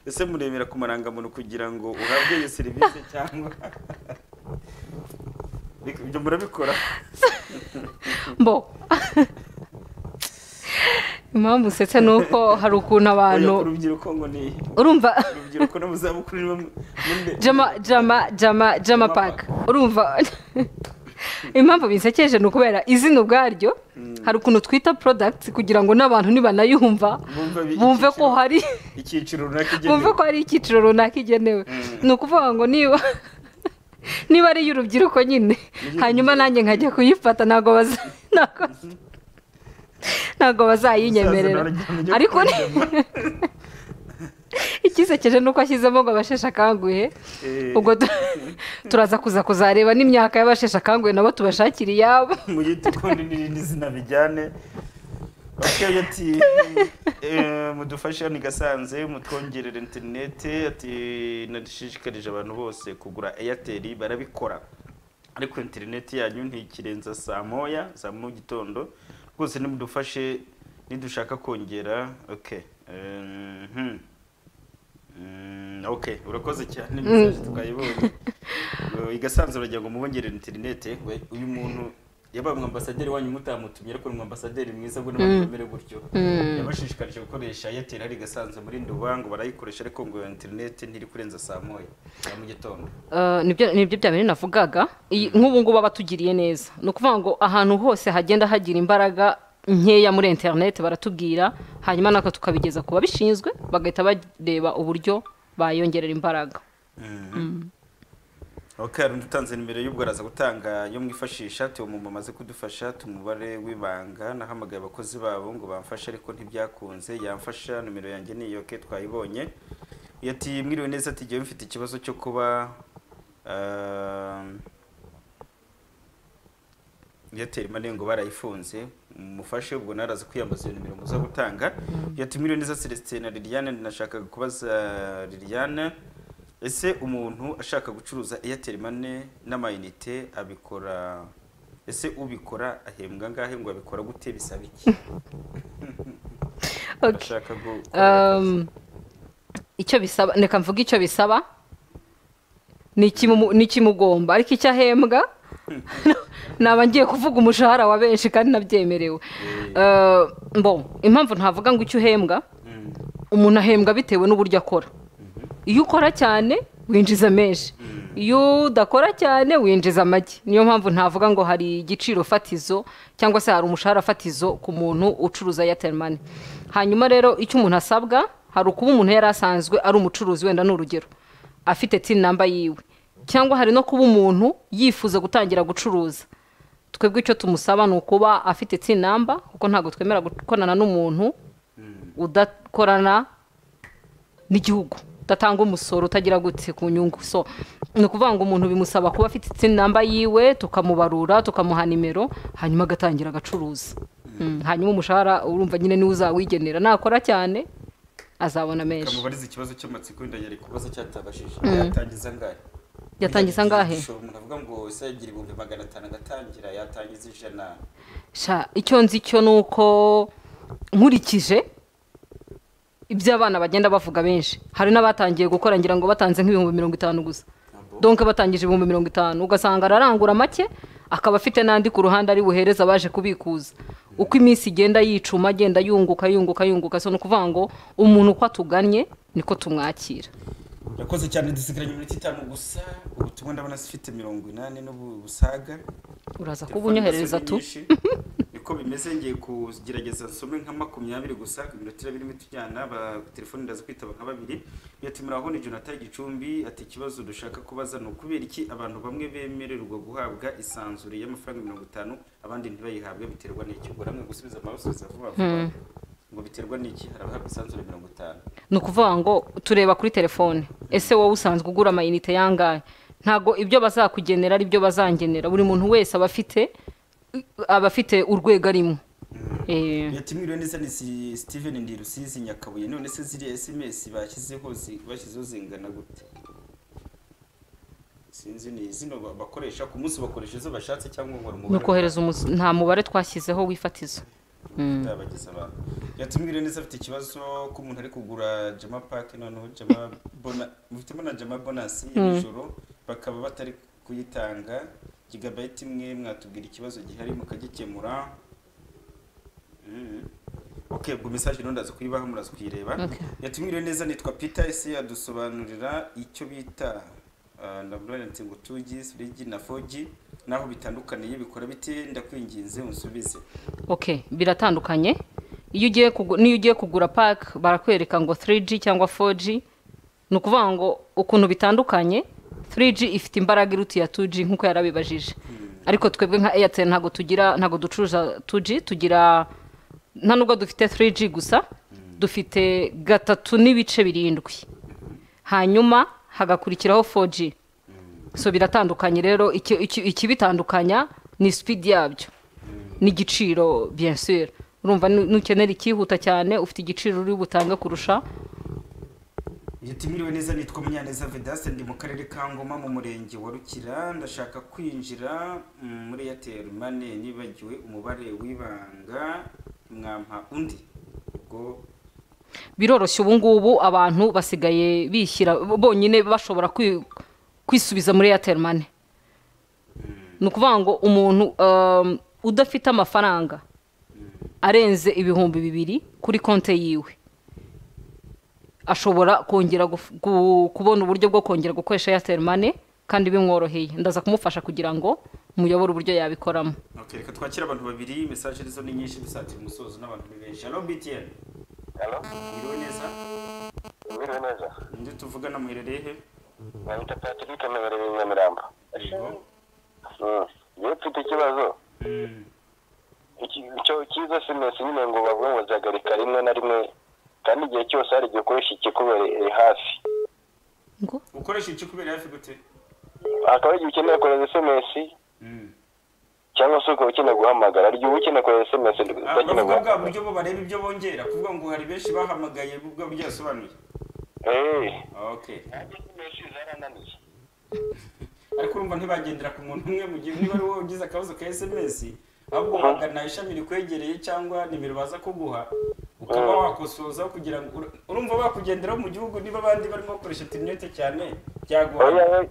ese muremera ku marangamuntu kugira ngo uhabwe iyo serivisi cyangwa ibyo murabikora mbo impamvu usetse ni uko hari ukuntu abantu Oya, urubyiruko ngo ni iyihe? urumva urubyiruko no mu zabukuru ni bamwe muri- jama jama jama jama paka urumva impamvu bisekeje ni ukubera izina ubwaryo hari ukuntu twita porodagiti kugira ngo n'abantu nibanayumva Bumva bi- bumve ko icyiciro- hari icyiciro runaka bumve igenewe ko hari icyiciro runaka igenewe ni ukuvuga ngo niba niba ari iy'urubyiruko nyine hanyuma nanjye nkajya kuyifata ntabwo baza ntabwo- ntabwo bazayinyemerera Umusaza nawe ajya ariko ni- kuryama. ikisekeje ni uko ashyizemo ngo abasheshe akanguhe Eh. ubwo tu- turaza kuza kuzareba n'imyaka y'abasheshe akanguhe nabo tubashakira iyabo mu giti kundi n'irindi zina bijyane bakeye ati eh, mudufashe ni gasanze mutwongerere interineti ati nashishikarije abantu bose kugura eyateri barabikora ariko interineti yanyu ntikirenza saa moya za mu gitondo rwose nimudufashe nidushaka kongera okay Eh, mhm. Mm, ok urakoze cyane mesaje twayibonye Eh, igasanzura ngo mubongerere interinete we uyu muntu yabaye umwambasaderi wanyu mutamutumye ariko ni umwambasaderi mwiza ngo n'abantu bamere gutyo yabashishikarije gukoresha airtel hari igasanzwe muri nduba ngo barayikoresha ariko ngo iyo interinete ntiri kurenza saa moya ya mu gitondo Eh, nibyo nibyo bya bintu navugaga Iyi- nk'ubu ngubu batugiriye neza ni ukuvuga ngo ahantu hose hagenda hagira imbaraga nkeya muri interineti baratubwira hanyuma natwe tukabigeza ku babishinzwe bagahita bareba uburyo bayongerera imbaraga ok hari undi utanze nimero y'ubwo araza gutanga yo mwifashisha tuwo mu bamaze kudufasha tumubare w'ibanga nahamagaye abakozi babo ngo bamfashe ariko ntibyakunze yamfasha nimero yanjye ni iyo ke twayibonye yati mwiriwe neza ati jyewe mfite ikibazo cyo kuba ah, airtel mani ngo barayifunze mufashe ubwo naraza kwiyambaza iyo nimero muza gutanga yati mwiriwe neza celestin na liliane nashakaga kubaza liliane ese umuntu ashaka gucuruza airtel mane n'amayinite abikora ese ubikora ahembwa angahe ngo abikora gute bisaba iki Okay. ashaka Um, icyo bisaba reka mvuge icyo bisaba ni ikimu- ni ikimugomba ariko icyo ahembwa naba ngiye kuvuga umushahara wa benshi kandi nabyemerewe Eh, bon impamvu ntavuga ngo icyo uhembwa umuntu ahembwa bitewe n'uburyo akora iyo ukora cyane winjiza menshi iyo udakora cyane winjiza amagi niyo mpamvu ntavuga ngo hari igiciro fatizo cyangwa se hari umushahara fatizo ku muntu ucuruza airtel money hanyuma rero icyo umuntu asabwa hari ukuba umuntu yari asanzwe ari umucuruzi wenda ni urugero afite tin namba yiwe cyangwa hari no kuba umuntu yifuza gutangira gucuruza twebwe icyo tumusaba ni ukuba afite tin namba kuko ntabwo twemera gukorana n'umuntu udakorana n'igihugu udatanga umusoro utagira gutse ku nyungu so ni ukuvuga ngo umuntu bimusaba kuba afite itsinda namba yiwe tukamubarura tukamuha nimero hanyuma agatangira agacuruza Mm, hanyuma umushahara urumva nyine niwe uzawigenera nakora cyane azabona menshi kamubariza ikibazo cy'amatsiko wenda yari kubaza cyatabashije yatangiza angahe Yatangiza angahe? Ushobora- umuntu avuga ngo ese yagira ibihumbi magana atanu agatangira yatangiza ijana Sha, icyo nzi cyo ni uko nkurikije ibyo abana bagenda bavuga benshi hari n'abatangiye gukora ngira ngo batanze nk'ibihumbi mirongo itanu gusa donke batangije ibihumbi mirongo itanu ugasanga ararangura make akaba afite n'andi ku ruhande ari buhereza abaje kubikuza uko iminsi igenda yicuma agenda yunguka yunguka yunguka so ni ukuvuga ngo umuntu uko atugannye niko tumwakira yakoze cyane dusigaranye iminota itanu gusa ubutumwa ndabona zifite mirongo inani n'ubusaga uraza kuba unyoherereza tu niko bimeze ngiye kugerageza nsome nka makumyabiri gusa iminota irabiri imiti ujyana telefone ndaza kwitaba nka babiri yati muraho ni jonathan gicumbi ati ikibazo dushaka kubaza ni ukubera iki abantu bamwe bemererwa guhabwa isanzure y'amafaranga mirongo itanu abandi ntibayihabwe biterwa n'iki ubwo hamwe gusubiza amabasubizo vuba vuba ngo biterwa n'iki hari abahabwa isanzure mirongo itanu ni ukuvuga ngo tureba kuri telefone ese wowe usanzwe ugura amayinite yangahe ntabwo ibyo bazakugenera ari byo bazangenera buri muntu wese aba afite aba afite urwego arimo Eh, yatumiriwe neza ni si- steven ndi rusizi nyakabuye none se ziriya sms bashyizeho zi- bashyizeho zingana gute sinzi ni zino ba- bakoresha ku munsi bakoresha izo bashatse cyangwa ngo ni umubare ukohereza umus- nta mubare twashyizeho w'ifatizo utabageza abantu yatumiriwe neza afite ikibazo ko umuntu ari kugura jama pake noneho jama bona mufitemo na jama bonasi ya nijoro bakaba batari kuyitanga gigabayiti imwe mwatubwira ikibazo gihari mukagikemura Mm. ok ubwo mesaje rero ndaza kuyibaha muraza kuyireba Okay. yatumiriwe neza nitwa peter ese adusobanurira icyo bita ah, ndabona nti ngo 2G 3G na 4G naho bitandukaniye bikora bite ndakwinginze unsubize ok biratandukanye iyo ugiye kugu- n'iyo ugiye kugura pake barakwereka ngo 3G cyangwa 4G ni ukuvuga ngo ukuntu bitandukanye 3G ifite imbaraga iruta iya 2G nk'uko yarabibajije ariko twebwe nka Airtel ntabwo tugira ntabwo ducuruza 2G tugira nta nubwo dufite 3G gusa dufite gatatu n'ibice birindwi hanyuma hagakurikiraho 4G so biratandukanye rero icyo- icyo- ikibitandukanya ni speed yabyo n'igiciro bien sûr urumva nu- nukenera ikihuta cyane ufite igiciro uri butange kurusha yatumiriwe neza nitwa munyaneza vedaste ndi mu karere ka ngoma mu murenge wa rukira ndashaka kwinjira mm, muri airtel mane nibagiwe umubare w'ibanga mwampa undi ubwo biroroshye ubu ngubu abantu basigaye bishyira bonyine bashobora kwi- kwisubiza muri airtel money ni ukuvuga ngo umuntu um, udafite amafaranga arenze ibihumbi bibiri kuri konti yiwe ashobora kongera guf- gu- kubona uburyo bwo kongera gukoresha airtel money kandi bimworoheye ndaza kumufasha kugira ngo muyobore uburyo yabikoramo Okay, reka twakira abantu babiri message nizo ni nyinshi bisatira umusozo n'abantu ni benshi hello BTN halo iriwe neza mwiriwe neza ndi tuvugana muherereye he nabita patrick mebereye nyamirambo yego Mm. yewe mfite ikibazo Mm, Iki- icyo cyiza simesi nyine ngo bavuga ngo zihagarika rimwe na rimwe kandi igihe cyose hari igihe ukoresha ikikubereye hafi ngo ukoresha iki kubera hafi gute hakaba igihe ukeneye kohereza esemesi Mm. cyangwa se ukaba ukeneye guhamagara hari igihe uba ukeneye kohereza esemesi Ah, udakeneye bavuga bwa guhamagara buryo bo bareba ibyo bongera kuvuga ngo hari benshi bahamagaye bwa buryo yasobanuye Eh. okay SMS zarananiye. ariko urumva ntibagendera ku muntu umwe mu gihe niba ari wowe ugize akabazo ka sms ahubwo wagana ishami rikwegereye cyangwa nimero baza kuguha ukaba wakosozaho kugira ngo ura- urumva bakugenderaho mu gihugu niba abandi barimo bakoresha interineti cyane byagorana Oya, oya.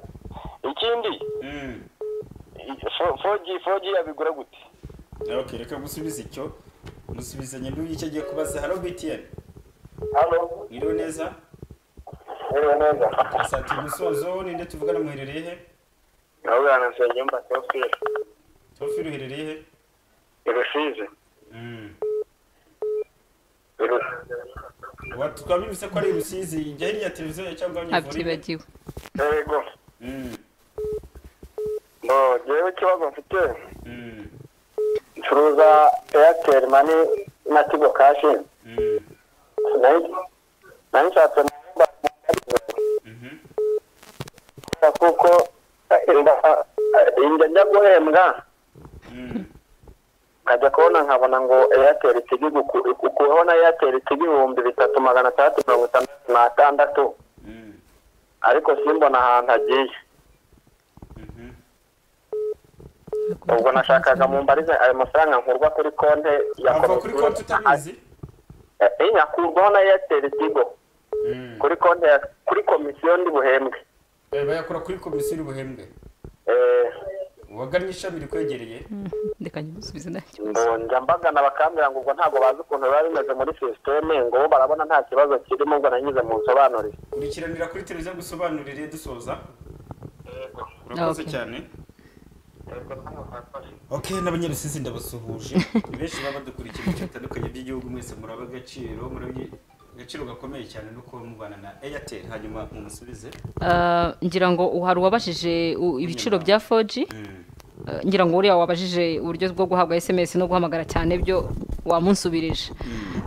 ikindi Mm. i- fo- 4G 4G yabigura gute okay reka gusubiza icyo musubizanye n'uyu icyo agiye kubaza haro btn halo mwiriwe neza yewe neza asatira umusozo ninde tuvugana muherereye he ndabona na nsengiyumva tofire tofiro uherereye he irusize Mm. irusize Wa- twabivuze ko ari i rusizi ijya hiriya televiziyo cyangwa abanyivuriro abyibagiwe yego Mm. no ngewe ikibazo mfite Mm. ncuruza airtel mani na tigo kashi Mm. Nayi- nayishatse mu mba- Mhm. gusa kuko inda- inda njya guhembwa Mm. nkajya kubona nkabona ngo airtel tigi ukuweho na airtel tigi ibihumbi bitatu magana atandatu mirongo itandatu n'atandatu Mm. ariko simbona ahantu agiye Mhm. ubwo nashakaga mu mbarize ayo mafaranga nkurwa kuri konti ya ava kuri konti utabizi nyakurwaho na airtel tigo Mm. kuri konti ya kuri komisiyo ndi buhembwe Eh, bayakura kuri komisiyo y'ubuhembwe Eh, wagannye ishami rikwegereye reka nyimusubize nta kibazo ngo njya mbagana bakambwira ngo ubwo ntabwo bazi ukuntu biba bimeze muri sisiteme ngo bo barabona nta kibazo kirimo ubwo nanyuze mu nsobanurire kurikiranira kuri televiziyo gusobanurire dusoza urakoze Okay. cyane okay n'abanyarusizi ndabasuhuje Ni benshi baba badukurikiye mu bice bitandukanye by'igihugu mwese muraba agaciro murabye agaciro gakomeye cyane no kuba mubana na airtel hanyuma mumusubize Ah, ngira ngo hari uwabajije u- ibiciro bya 4G Mm. Ah, ngira ngo uriya wabajije uburyo bwo guhabwa SMS no guhamagara cyane byo wamunsubirije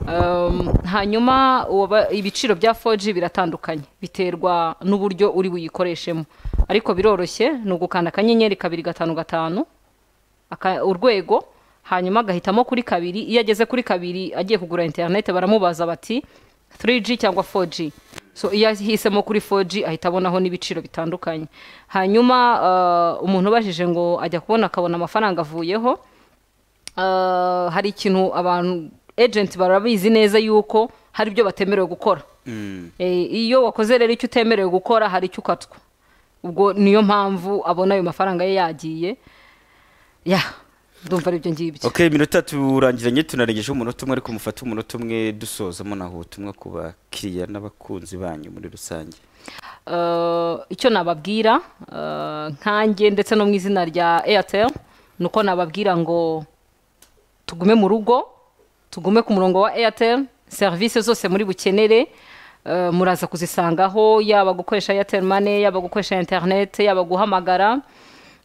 Um, hanyuma uwaba- ibiciro bya 4G biratandukanye biterwa n'uburyo uri buyikoreshemo ariko biroroshye ni ugukanda akanyenyeri kabiri gatanu gatanu aka- urwego hanyuma agahitamo kuri kabiri iyo ageze kuri kabiri agiye kugura interinete baramubaza bati 3G cyangwa 4G so iyo ahisemo kuri 4G ahita abonaho n'ibiciro bitandukanye hanyuma ah, umuntu ubajije ngo ajya kubona akabona amafaranga avuyeho ah, hari ikintu abantu ejenti barabizi neza yuko hari ibyo batemerewe gukora Eh, iyo wakoze rero icyo utemerewe gukora hari icyo ukatwa ubwo niyo mpamvu abona ayo mafaranga ye yagiye ya ndumva ari ibyo ngibyo okay iminota turangiranye tunarengeje umunota umwe ariko mufate umunota umwe dusozamo naho ubutumwa ku bakiriya n'abakunzi banyu muri rusange Eh, icyo nababwira eh, nkanjye ndetse no mu izina rya airtel ni uko nababwira ngo tugume mu rugo tugume ku murongo wa airtel serivisi zose muri bukenere eh, muraza kuzisangaho yaba gukoresha airtel money yaba gukoresha internet yaba guhamagara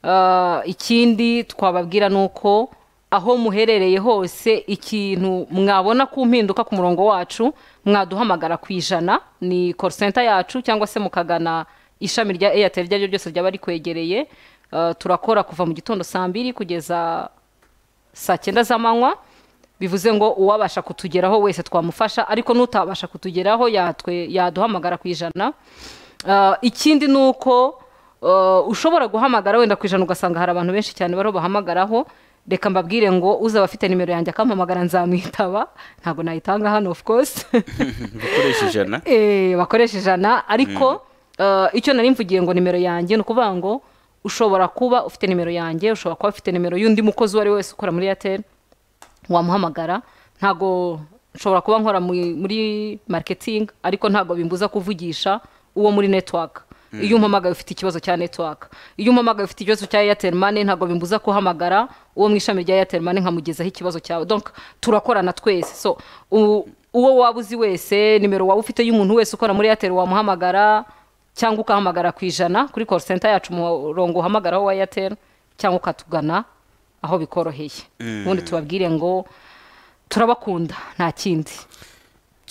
Eh, ikindi twababwira ni uko aho muherereye hose ikintu mwabona ku mpinduka ku murongo wacu mwaduhamagara ku ijana ni call center yacu cyangwa se mukagana ishami rya airtel iryo ari ryo ryose ryaba rikwegereye Eh, turakora kuva mu gitondo saa mbiri kugeza saa cyenda z'amanywa bivuze ngo uwabasha kutugeraho wese twamufasha ariko n'utabasha kutugeraho yatwe yaduhamagara ku ijana Ah, ikindi ni uko ah, ushobora guhamagara wenda ku ijana ugasanga hari abantu benshi cyane bariho bahamagaraho reka mbabwire ngo uzaba afite nimero yanjye akampamagara nzamwitaba ntabwo nayitanga hano ofu kose gukoresha ijana Eh, bakoresha ijana ariko eh, icyo nari mvugiye ngo nimero yanjye ni ukuvuga ngo ushobora kuba ufite nimero yanjye ushobora kuba ufite nimero y'undi mukozi uwo ari we wese ukora muri airtel wamuhamagara ntabwo nshobora kuba nkora mu- muri marketing ariko ntabwo bimbuza kuvugisha uwo muri network iyo umpamagaye ufite ikibazo cya network iyo umpamagaye ufite ikibazo cya airtel money ntabwo bimbuza kuhamagara uwo mu ishami rya airtel money nkamugezaho ikibazo cyawe donc turakorana twese so u- uwo waba uzi wese nimero waba ufite y'umuntu wese ukora muri airtel wamuhamagara cyangwa ukahamagara ku ijana kuri call center yacu umurongo uhamagaraho wa airtel cyangwa ukatugana aho bikoroheye ubundi tubabwire ngo turabakunda nta kindi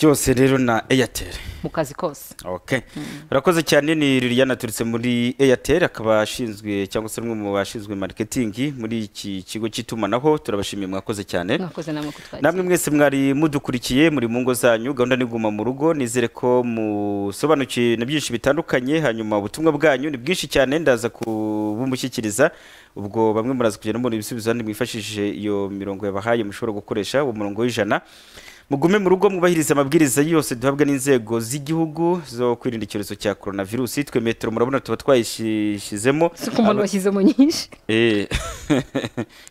byose rero na airtel mu kazi kose okay urakoze cyane ni liliane aturutse muri airtel akaba ashinzwe cyangwa se umwe mu bashinzwe marketing muri iki kigo cy'itumanaho turabashimiye mwakoze cyane mwakoze namwe kutwakira namwe mwese mwari mudukurikiye muri mu ngo zanyu gahunda ni guma mu rugo nizere ko musobanukiwe na byinshi bitandukanye hanyuma ubutumwa bwanyu ni bwinshi cyane ndaza kubumushyikiriza ubwo bamwe muraza kugenda mubona ibisubizo abandi mwifashishije iyo mirongo yabahaye mushobora gukoresha uwo murongo w'ijana mugume mu rugo mwubahirize amabwiriza yose duhabwa n'inzego z'igihugu zo kwirinda icyorezo cya korona virusi twe metero murabona tuba twayishyizemo si ku muntu washyizemo nyinshi Eh.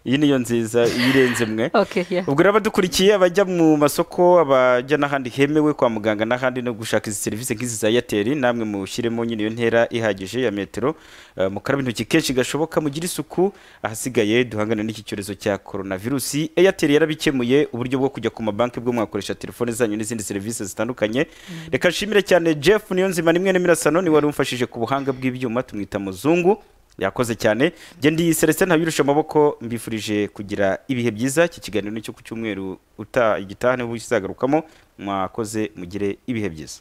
iyi niyo nziza iyo irenze mwe Okay, yeah. ubwo rero abadukurikiye abajya mu masoko abajya n'ahandi hemewe kwa muganga n'ahandi no gushaka izi serivisi nk'izi za eyateri namwe mushyiremo nyine iyo ntera ihagije ya metero Eh, mukaraba intoki kenshi gashoboka mugire isuku ahasigaye duhangane n'iki cyorezo cya korona virusi eyateri yarabikemuye uburyo bwo kujya ku mabanki bwo mwakoresha telefone zanyu n'izindi serivisi zitandukanye reka nshimire cyane jeff niyonzima nimwe n'imirasano ni wari umfashije ku buhanga bw'ibyuma tumwita muzungu yakoze cyane njye ndi celestin ntabirusha amaboko mbifurije kugira ibihe byiza iki kiganiro ni cyo ku cyumweru uta igitaha niho uzagarukamo mwakoze mugire ibihe byiza